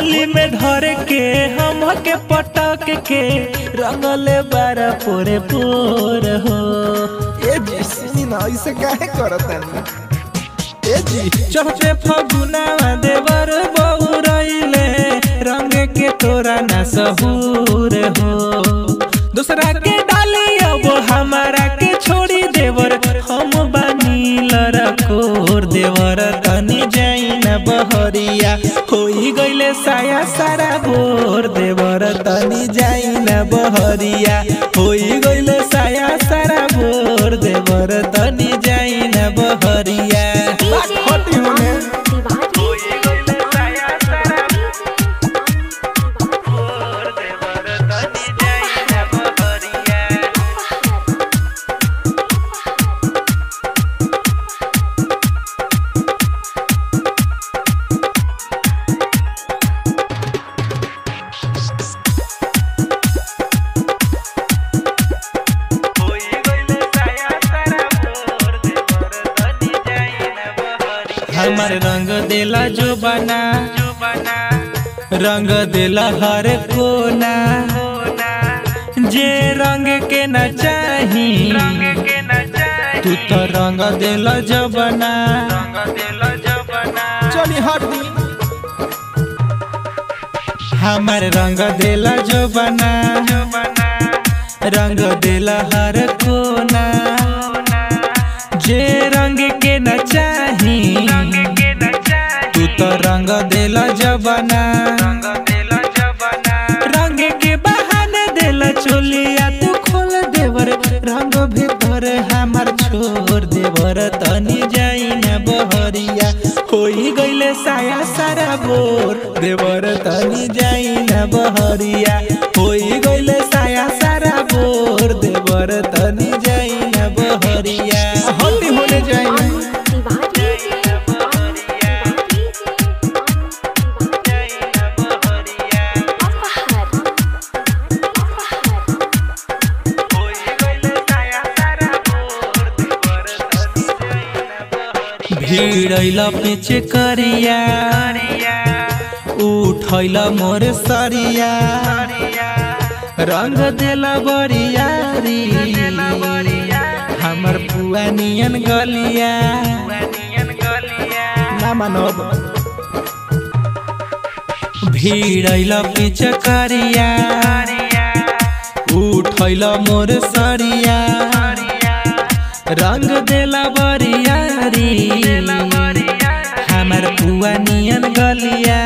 होली में धर के हमके पटक के रंगले बारा पोरे पोर हो ए जी सुनी ना ऐसे काहे करतनी ए जी चढ़ते फगुनावा देवर बहुरइले रंग के तोरा ना सहूर हो दूसरा के डाली अब हमारा के छोड़ी देवर हम बानी लरकोर देवर तनी जाई ना बहरिया होई गइले साया सारा बोर देवर तनी जाई ना बहरिया होई गइले साया सारा बोर देवर तनी जाई ना बहरिया हटी होने हमर रंग देला जो बना रंग देला हर कोना जे रंग के न चाही तू तो रंग देला जो बना चली हटी हमर रंग देला जो बना रंग देला हर कोना जे रंग के न चाही तू तो रंग देला जबना रंग के बहाने देला चोलिया तू खोल देवर रंग भीतर हमार छोड़ देवर तनी जाई न बहरिया होई गइले साया सारा बोर देवर तनी जाई न बहरिया होई गइले साया सारा बोर देवर तनी जाई न बहरिया हटी होने जाए भिड़ैला पीछे करिया उठैला मोर सरिया रंग देला बरियारी हमर पुआ नियन गलिया ना मानब भिड़ैला पीछे करिया उठैला मोर सरिया रंग देला बरियारी हमर पुआ नियन गलिया